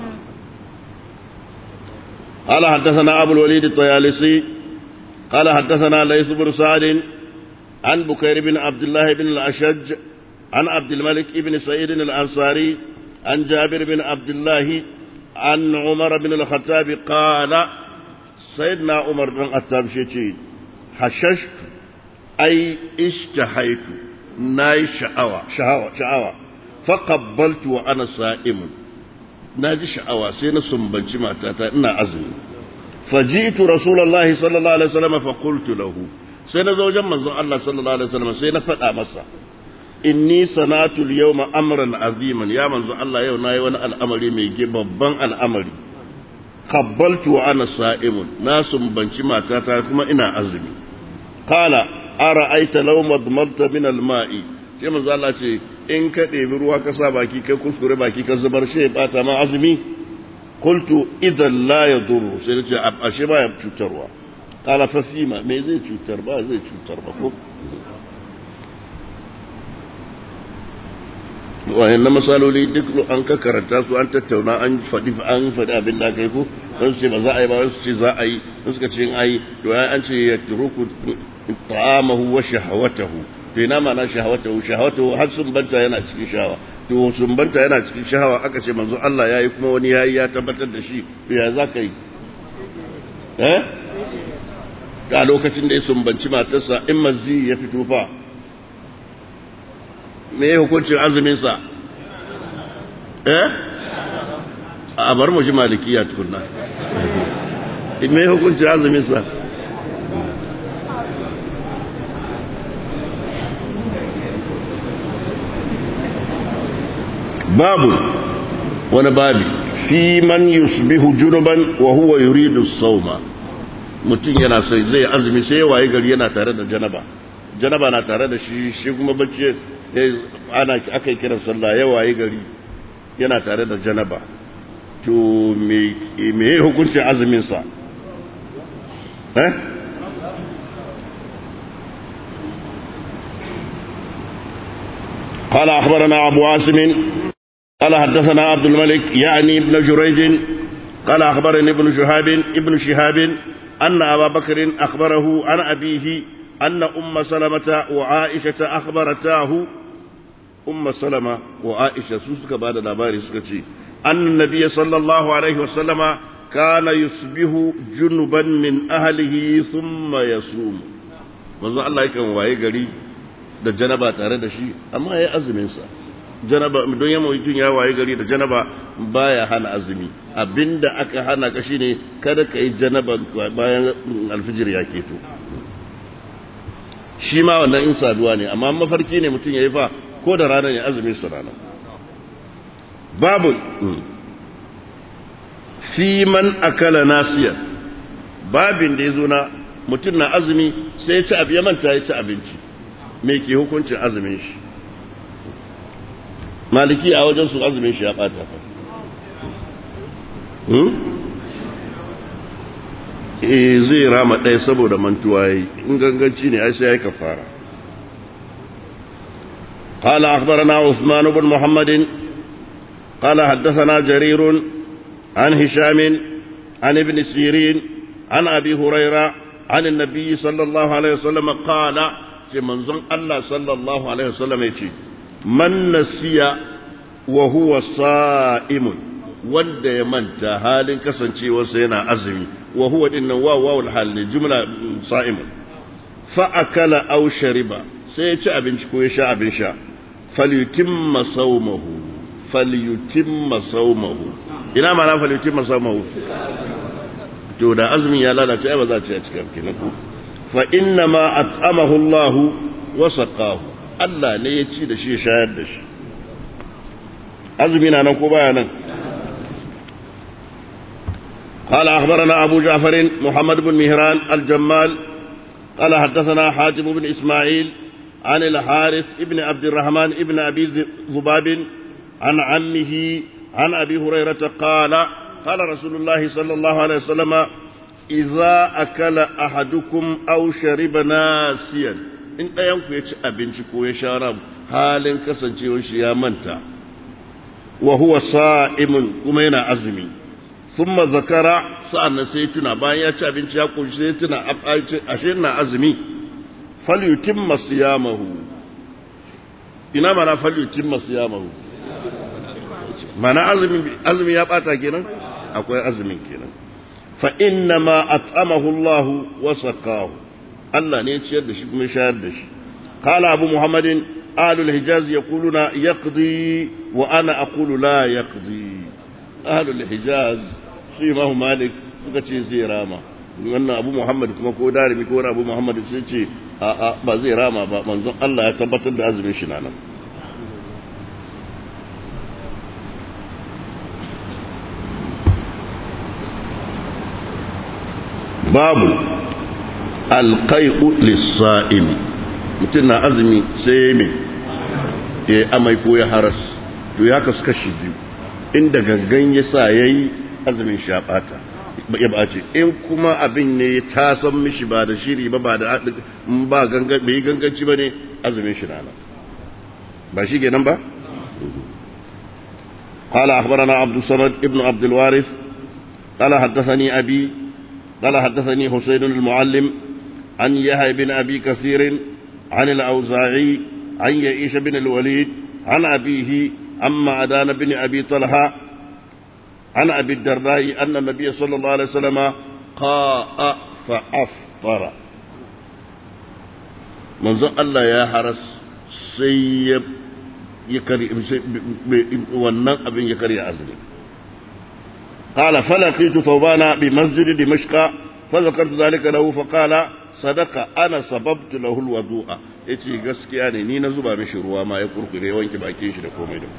S1: قال حدثنا أبو الوليد الطيالسي قال حدثنا ليث بن سعد عن بكير بن عبد الله بن الأشج عن عبد الملك بن سعيد الأنصاري عن جابر بن عبد الله عن عمر بن الخطاب قال سيدنا عمر بن الخطاب شيء حششت أي اشتهيت ناي شعوى شعوى شعوى فقبلت وأنا صائم ناجي شعوى سينا سنبنش ما تاتا إنا أزمي فجئت رسول الله صلى الله عليه وسلم فقلت له سينا زوجا من الله صلى الله عليه وسلم سينا فتى مسا inni sanatu yawma amran aziman ya manzo Allah yau nayi wani al'amari mai babban al'amari qabbaltu wa ana sa'imun na sumbanci matata kuma ina azumi qala ara'aita law madmalta min al-ma'i sai manzo Allah ce in ka ɗebi ruwa ka sa baki kai kuskure baki ka zubar shi ya bata ma azumi qultu idan la yadurru sai nace ashe ba ya cutarwa qala fa fima me zai cutar ba zai cutar ba ko wayannan masaloli duk an ka karanta su an tattauna an faɗi an faɗi abin da kai ko don su ce ba za a yi ba su ce za a yi don suka ce ai to ya an ce ya turuku ta'amahu wa shahawatahu to ina ma na shahawatahu shahawatahu har sun banta yana cikin shahawa to sun banta yana cikin shahawa aka ce manzo Allah yayi kuma wani yayi ya tabbatar da shi to ya za ka yi eh ga lokacin da ya sumbanci matarsa in mazi ya fito fa me ya hukuncin azuminsa eh a bar mu ji malikiya tukunna me ya hukuncin azuminsa babu wani babi fi man yusbihu junuban wa huwa yuridu sauma mutum yana sai zai azumi sai waye gari yana tare da janaba janaba na tare da shi shi kuma bacci ana aka yi kiran sallah ya waye gari yana tare da janaba to me hukuncin azuminsa eh قال أخبرنا أبو عاصم قال حدثنا عبد الملك يعني ابن جريج قال أخبرني ابن شهاب ابن شهاب أن أبا بكر أخبره عن أبيه أن أم سلمة وعائشة أخبرتاه أم سلمة وعائشة سوسك بعد نباري سكتي أن النبي صلى الله عليه وسلم كان يصبح جنبا من أهله ثم يصوم manzo Allah yakan waye gari da janaba tare da shi amma ya azumin sa janaba don yamma mutum ya waye gari da janaba baya hana azumi abinda aka hana ka shine kada ka yi janaba bayan alfijir ya keto shi ma wannan in saduwa ne amma mafarki ne mutum ya yi fa ko da rana ne azumin su rana babu fi man akala nasiya babin da ya zo na mutum na azumi sai ya ci abu ya manta ya ci abinci me ke hukuncin azumin shi maliki a wajen su azumin shi ya bata fa eh zai rama ɗaya saboda mantuwa yi in ganganci ne ai sai ya yi kafara قال أخبرنا عثمان بن محمد قال حدثنا جرير عن هشام عن ابن سيرين عن أبي هريرة عن النبي صلى الله عليه وسلم قال في منظم الله صلى الله عليه وسلم يتي من نسي وهو صائم wanda ya manta halin kasancewarsa yana azumi wa huwa dinnan wa wawul hal ne jumla sa'imun fa akala aw shariba sai ya ci abinci ko ya sha abin sha falyutimma sawmahu falyutimma sawmahu ina ma na falyutimma sawmahu to da azumin ya lalace ai ba za a ci a cikin kenan ko fa inna ma at'amahu Allah wa saqahu Allah ne ya ci da shi ya shayar da shi azumi na nan ko baya nan قال أخبرنا أبو جعفر محمد بن مهران الجمال قال حدثنا حاتم بن إسماعيل عن الحارث ابن عبد الرحمن ابن أبي ذباب عن عمه عن أبي هريرة قال قال رسول الله صلى الله عليه وسلم إذا أكل أحدكم أو شرب ناسيا in ɗayanku ya ci abinci ko ya sha ram halin kasancewar shi ya manta wa huwa sa'imun kuma yana azumi thumma zakara sa'annan sai tuna bayan ya ci abinci ya koshi sai tuna ashe na azumi falyutimma siyamahu ina mana falyutimma siyamahu mana azumi azumi ya bata kenan akwai azumin kenan fa inna ma at'amahu Allah wa saqahu Allah ne ya ciyar da shi kuma shayar da shi qala abu muhammadin ahlul hijaz yaquluna yaqdi wa ana aqulu la yaqdi ahlul hijaz su imamu malik suka ce zai rama wannan abu muhammad kuma ko darimi ko abu muhammad sai ce a a ba zai rama ba manzon Allah ya tabbatar da azumin shi nan babu alqai'u lis-sa'imi mutum na azumi sai me ya amai ko ya haras to ya kasu kashi biyu inda gangan ya sa yayi azumin shi ya bata ya bace in kuma abin ne ya tasan mishi ba da shiri ba ba da ba gangan bai ganganci ba ne azumin shi na ba shi kenan ba قال أخبرنا عبد الصمد ابن عبد الوارث قال حدثني أبي قال حدثني حسين المعلم عن يحيى بن أبي كثير عن الأوزاعي عن يعيش بن الوليد عن أبيه أما عدان بن أبي طلحة عن أبي الدرداء أن النبي صلى الله عليه وسلم قاء فأفطر منظر الله يا حرس سيب يكري wannan abin ya karya azumi قال فلقيت ثوبان بمسجد دمشق فذكرت ذلك له فقال صدق انا سببت له الوضوء yace gaskiya ne ni na zuba mishi ruwa ma ya kurkure wanke bakin shi da komai da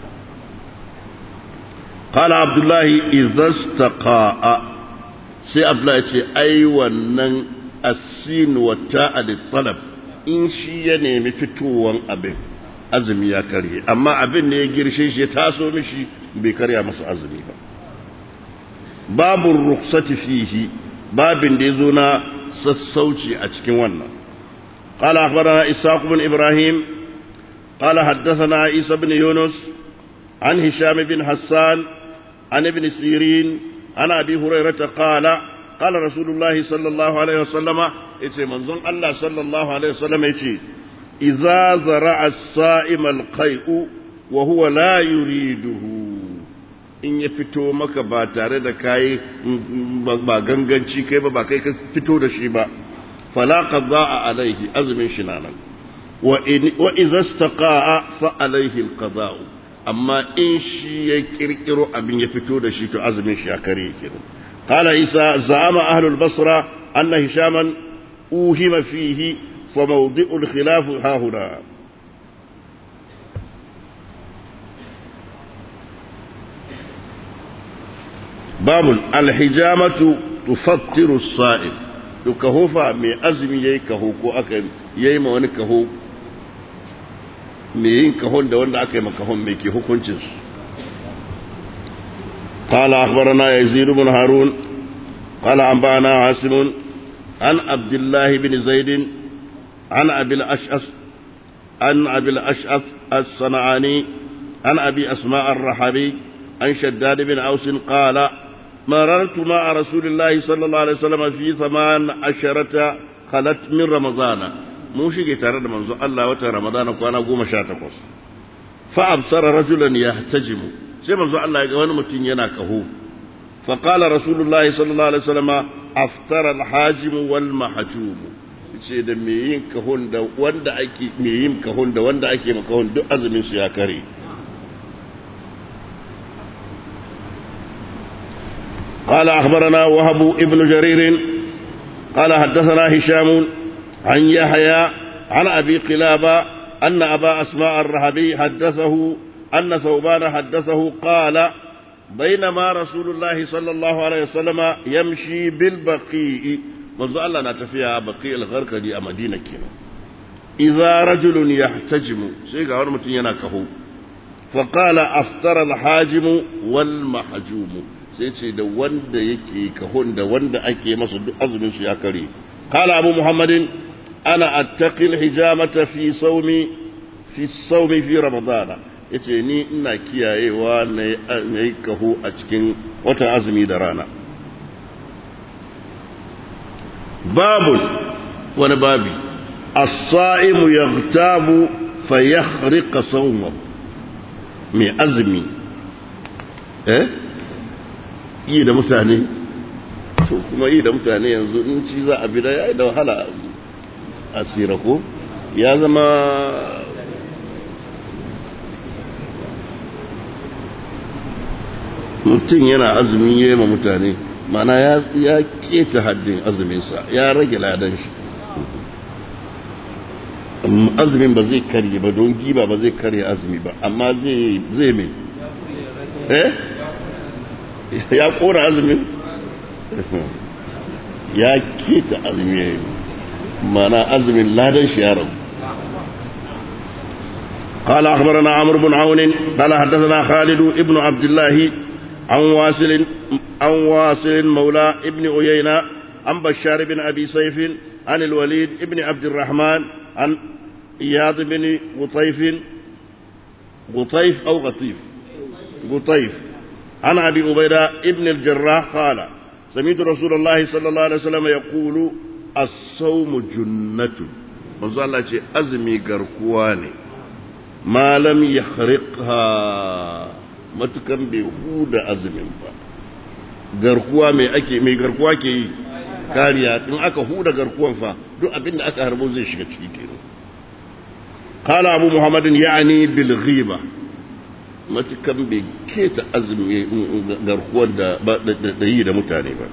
S1: qala abdullahi idza istaqa'a sai abdullahi ce ai wannan asin wa ta'al talab in shi ya nemi fitowan abin azumi ya karye amma abin ne ya girshe shi ya taso mishi bai karya masa azumi ba babu ruksati fihi babin da ya zo na sassauci a cikin wannan قال أخبرنا إسحاق بن إبراهيم قال حدثنا عيسى بن يونس عن هشام بن حسان عن ابن سيرين عن أبي هريرة قال قال رسول الله صلى الله عليه وسلم إتي منظم الله صلى الله عليه وسلم إتي إذا زرع الصائم القيء وهو لا يريده in ya fito maka ba tare da kayi ba ganganci kai ba ba kai ka fito da shi ba fala qada'a alaihi azumin shi nan wa idza istaqa'a fa alaihi alqada'u amma in shi ya kirkiro abin ya fito da shi to azumin shi ya kare kenan qala isa za'ama ahlul basra anna hishaman uhima fihi fa mawdi'ul khilaf ha huna babun alhijamatu tufattiru as-sa'im to kaho fa mai azumi yayi kaho ko aka yayi ma wani kaho mai yin kahon da wanda aka yi makahon mai ke hukuncinsu قال أخبرنا يزيد بن هارون قال أنبأنا عاصم عن عبد الله بن زيد عن أبي الأشعث عن أبي الأشعث الصنعاني عن أبي أسماء الرحبي عن شداد بن أوس قال مررت مع رسول الله صلى الله عليه وسلم في ثمان عشرة خلت من رمضان mun shige tare da manzo Allah watan Ramadana kwana goma sha takwas fa absara rajulan yahtajimu sai manzo Allah ya ga wani mutum yana kaho fa qala rasulullahi sallallahu alaihi wasallam aftara alhajim wal mahjum ce da me yin kahon da wanda ake me yin kahon da wanda ake makahon duk azumin su ya kare قال أخبرنا وهب ابن جرير قال حدثنا هشام عن يحيى عن أبي قلابة أن أبا أسماء الرهبي حدثه أن ثوبان حدثه قال بينما رسول الله صلى الله عليه وسلم يمشي بالبقيء منذ الله نتفيها بقيء الغرقدي أمدينة كنا إذا رجل يحتجم سيقع ورمتين يناكه فقال أفطر الحاجم والمحجوم سيقع da wanda yake kahon da wanda ake masa duk azumin su ya kare قال أبو محمد أنا أتقي الحجامة في صومي في الصوم في رمضان yace ni ina kiyayewa na yi kaho a cikin watan azumi da rana babun wani babi as-sa'imu yaghtabu fa yahriqa sawma mai azumi eh yi da mutane to kuma yi da mutane yanzu in ci za a bi da yayi da wahala a tsira ko ya zama mutum yana azumin yi ma mutane mana ya keta haddin azuminsa ya rage ladan shi azumin ba zai karye ba don giba ba zai karye azumi ba amma zai mai eh ya kora azumin ya keta azumi mana azumin ladan shi ya rabu قال أخبرنا عمرو بن عون قال حدثنا خالد ابن عبد الله عن واصل عن واصل مولى ابن عيينة عن بشار بن أبي سيف عن الوليد ابن عبد الرحمن عن إياض بن غطيف غطيف أو غطيف غطيف عن أبي عبيدة ابن الجراح قال سمعت رسول الله صلى الله عليه وسلم يقول الصوم جنة manzo Allah ce azumi garkuwa ne malam ya khariqha matukan bai huda azumin ba garkuwa mai ake mai garkuwa ke yi kariya in aka huda garkuwan fa duk abin da aka harbo zai shiga ciki kenan qala abu muhammadin ya'ni bil ghiba matukan bai keta azumi garkuwar da da yi da mutane ba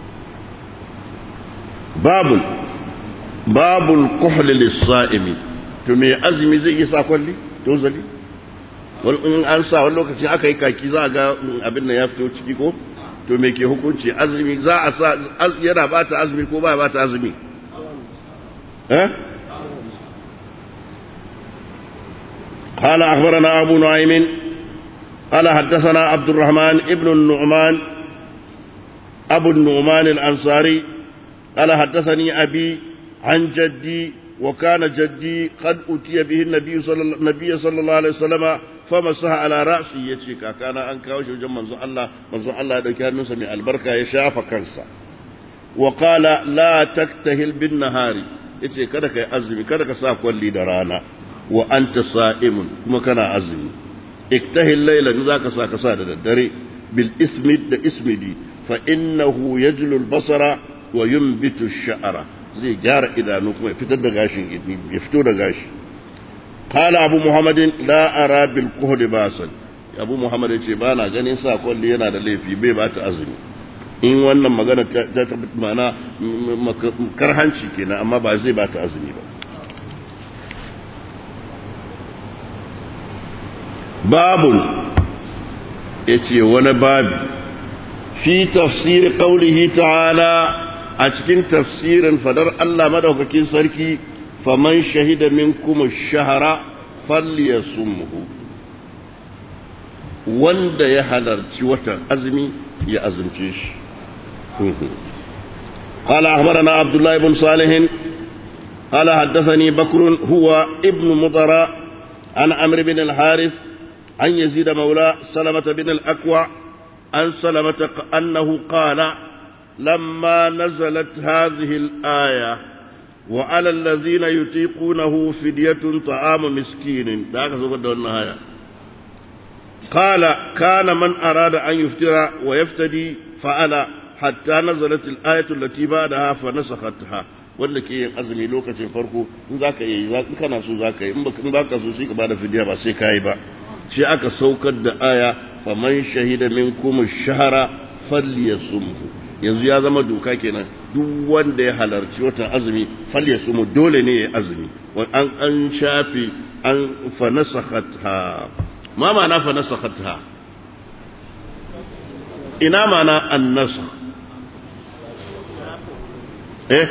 S1: babul babul kuhl lis-sa'imi to me azumi zai yi sa kwalli to zali in an sa wani lokacin aka yi kaki za a ga abin nan ya fito ciki ko to me ke hukunci azumi za a sa yana bata azumi ko ba bata azumi eh قال أخبرنا أبو نعيم قال حدثنا عبد الرحمن ابن النعمان أبو النعمان الأنصاري قال حدثني أبي عن جدي وكان جدي قد أتي به النبي صلى, النبي صلى الله عليه وسلم فمسح على رأسي يتشيكا كان أنكا وشو منزو الله منزو الله دو كان نسمي البركة يشاف كنسا وقال لا تكتهل بالنهار yace kada kai azumi kada ka sa kwalli da rana wa anta sa'imun kuma kana azumi iktahil layla in zaka sa ka sa da daddare bil ismid da ismidi fa innahu yajlu al basara wa yunbitu ash-sha'ra zai gyara idanu kuma ya fitar da gashin ya fito da gashi qala abu muhammadin la ara bil kuhd basan abu muhammad ya ce ba na ganin sa kwalli yana da laifi bai ba ta azumi in wannan magana ta tabbata mana karhanci kenan amma ba zai ba ta azumi ba babun ya ce wani babi fi tafsiri ƙaunihi ta'ala a cikin tafsirin fadar Allah madaukakin sarki faman shahida min kuma shahara falliya sumhu wanda ya halarci watan azumi ya azumce shi قال أخبرنا عبد الله بن صالح قال حدثني بكر هو ابن مضر عن عمرو بن الحارث عن يزيد مولى سلمة بن الأكوع عن سلمة أنه قال لما نزلت هذه الآية وعلى الذين يطيقونه فدية طعام مسكين قال كان من أراد أن يفتر ويفتدي فعل حتى نزلت الآية التي بعدها فنسختها wanda ke yin azumi lokacin farko in za ka yi in kana so za ka yi in ba ka so sai ka bada fidiya ba sai ka yi ba shi aka saukar da aya faman shahida minkum shahara falyasumhu yanzu ya zama doka kenan duk wanda ya halarci watan azumi falyasumhu dole ne ya azumi an an shafi an fanasakhatha ma ma'ana fanasakhatha ina ma'ana an-nasakh eh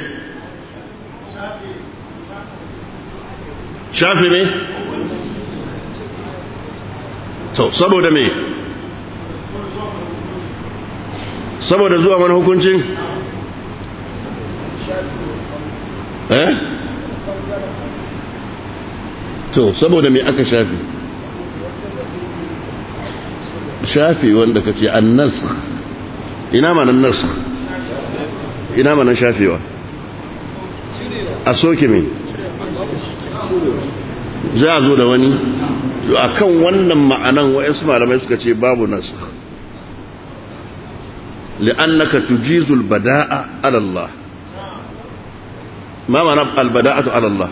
S1: shafi ne to saboda me saboda zuwa wani hukuncin eh to saboda me aka shafi shafi wanda ka ce an nasu ina manan nasu ina manan shafewa a soke me za a zo da wani a kan wannan ma'anan wa'yansu malamai suka ce babu nasu li'annaka tujizul bada'a alallah ma ma'ana albada'atu alallah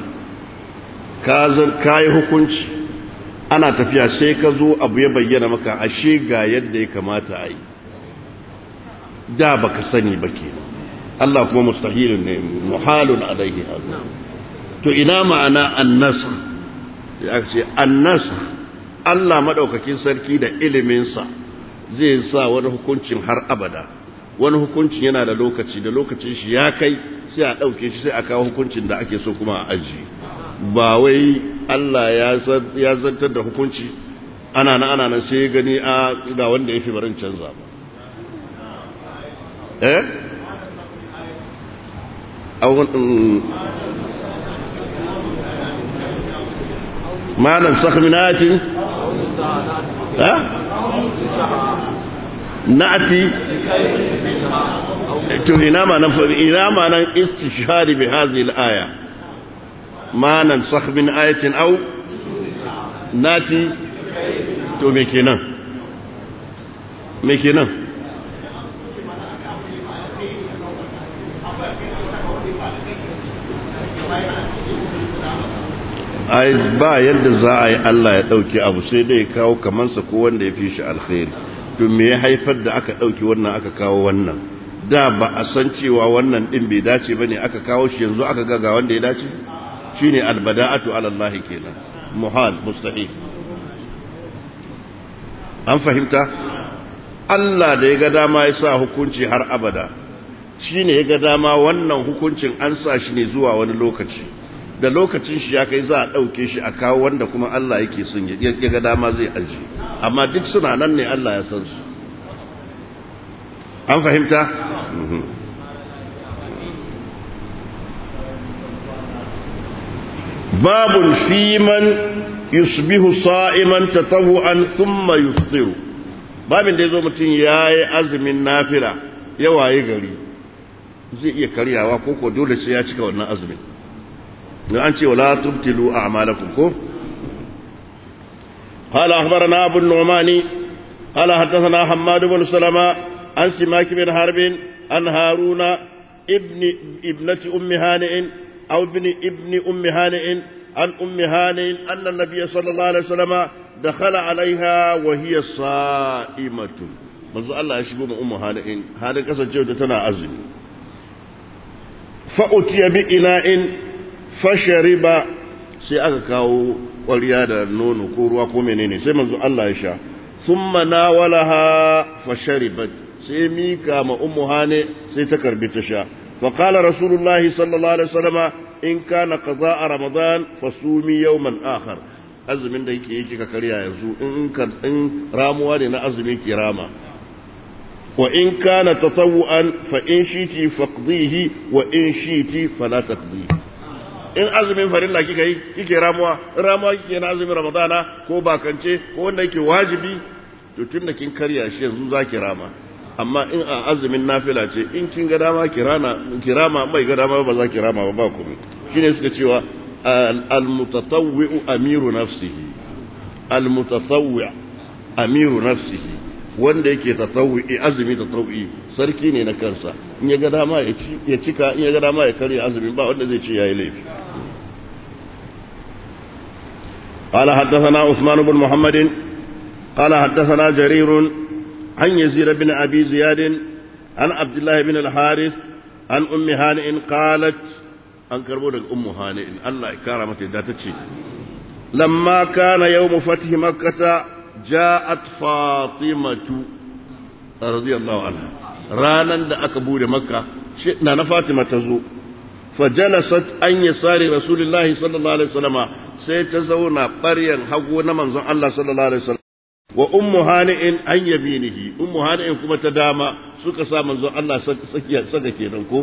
S1: ka yi hukunci ana tafiya sai ka zo abu ya bayyana maka ashe ga yadda ya kamata a yi da baka sani ba ke Allah kuma mustahilun ne muhalun alaihi hazin to ina ma'ana annasa ya ce annasa Allah madaukakin sarki da iliminsa zai sa wani hukuncin har abada wani hukuncin yana da lokaci da lokacin shi ya kai sai a ɗauke shi sai a kawo hukuncin da ake so kuma a aji ba wai Allah ya zantar da hukunci ana na ana nan sai gani a ga wanda ya fi barin canza ba eh ما ننسخ من آية ها نأتي إلى ما إلى ما استشهاد بهذه الآية ما ننسخ من آية أو نأتي تو ميكينا ميكينا ai ba yadda za a yi Allah ya ɗauki abu sai dai kawo kamansa ko wanda ya fi shi alkhairi to me ya haifar da aka ɗauki wannan aka kawo wannan da ba a san cewa wannan ɗin bai dace ba ne aka kawo shi yanzu aka ga ga wanda ya dace shi ne albada'atu alallahi kenan muhal mustahil an fahimta Allah da ya ga dama ya sa hukunci har abada shi ne ya ga dama wannan hukuncin an sa shi ne zuwa wani lokaci da lokacin shi ya kai za a ɗauke shi a kawo wanda kuma Allah yake son ya ga dama zai aji amma duk suna nan ne Allah ya san su an fahimta? babun fiman yusbihu sa'iman tatawu'an thumma yuftiru babin da ya zo mutum ya yi azumin nafila ya waye gari zai iya karyawa ko ko dole sai ya cika wannan azumin أنت ولا تبتلوا أعمالكم قال أخبرنا أبو النعمان قال حدثنا حماد بن سلمة عن سماك بن حرب عن هارون ابن ابنة أم هانئ أو ابن ابن أم هانئ عن أم هانئ أن النبي صلى الله عليه وسلم دخل عليها وهي صائمة manzo Allah ya shigo ma ummu halin halin kasancewa ta tana azumi fa utiya bi ina'in fashariba sai aka kawo ƙwarya da nono ko ruwa ko menene sai manzo Allah ya sha thumma nawalaha fasharibat sai mika ma ummu hane sai ta karbi ta sha fa qala rasulullahi sallallahu alaihi wasallam in kana qada'a ramadan fasumi yawman akhar azumin da yake yake ka karya yanzu in ka in ramuwa ne na azumi ki rama wa in kana tatawuan fa in shiti faqdihi wa in shiti fala taqdihi in azumin farilla kika yi kike ramuwa ramuwa kike na azumin ramadana ko bakance ko wanda yake wajibi to tunda kin karya shi yanzu zaki rama amma in a azumin nafila ce in kin ga dama kirana kirama mai ga dama ba za ki rama ba ba komai shine suka cewa al-mutatawwi'u amiru nafsihi al-mutatawwi' amiru nafsihi wanda yake tatawwi azumi tatawwi sarki ne na kansa in ya ga dama ya ci ya cika in ya ga dama ya karya azumin ba wanda zai ce yayi laifi قال حدثنا عثمان بن محمد قال حدثنا جرير عن يزيد بن أبي زياد عن عبد الله بن الحارث عن أم هانئ قالت أن كربو أم هانئ الله كرمت داتتشي لما كان يوم فتح مكة جاءت فاطمة رضي الله عنها رانا دا أكبور مكة شئنا فاطمة تزو فجلست أن يسار رسول الله صلى الله عليه وسلم سيتزونا قريا حقونا منظر الله صلى الله عليه وسلم wa ummu hani'in an yaminihi ummu hani'in kuma ta dama suka sa manzo Allah sakiya saka kenan ko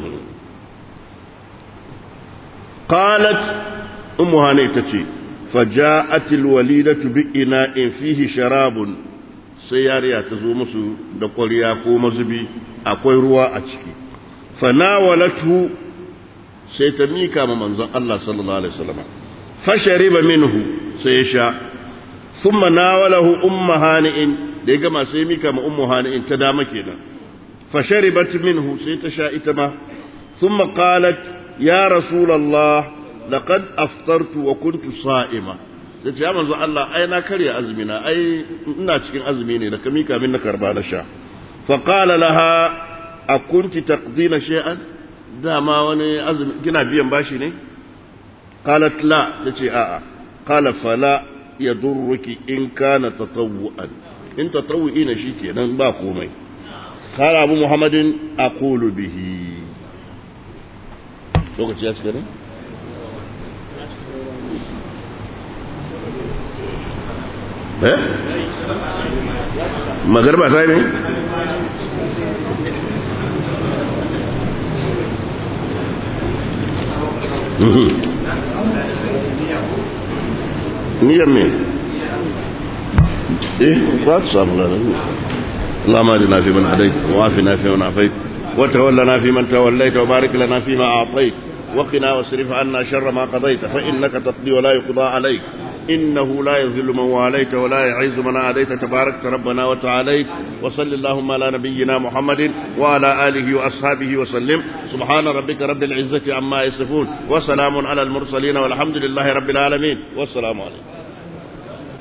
S1: qalat ummu hani'in tace faja'at alwalidatu bi ina'in fihi sharabun sai yariya ta zo musu da ƙwarya ko mazubi akwai ruwa a ciki fanawalatu sai ta mika ma manzon Allah sallallahu alaihi wasallam fashariba minhu sai ya sha ثم ناوله أم هانئ ديغا ما سيميكا ما أم هانئ تدام كينا فشربت منه سيتشاء تما ثم قالت يا رسول الله لقد أفطرت وكنت صائمة sai ya manzo Allah ai na karya azumina ai ina cikin azumi ne da ka mika min na karba na sha fa qala laha akunti taqdina shay'an dama wani azumi kina biyan bashi ne qalat la tace a'a qala fala yadurruki in kana tatawu'an in tatawu'i ne shikenan ba komai qala abu muhammadin aqulu bihi lokaci ya cika ne eh magarba ta ne niyyar me eh za ta samu lana اللهم اهدنا فيمن هديت وعافنا فيمن عافيت وتولنا فيمن توليت وبارك لنا فيما اعطيت وقنا واصرف عنا شر ما قضيت فانك تقضي ولا يقضى عليك إنه لا يذل من واليت ولا يعز من عاديت تبارك ربنا وتعاليت وصل اللهم على نبينا محمد وعلى آله وأصحابه وسلم سبحان ربك رب العزة عما يصفون وسلام على المرسلين والحمد لله رب العالمين والسلام عليكم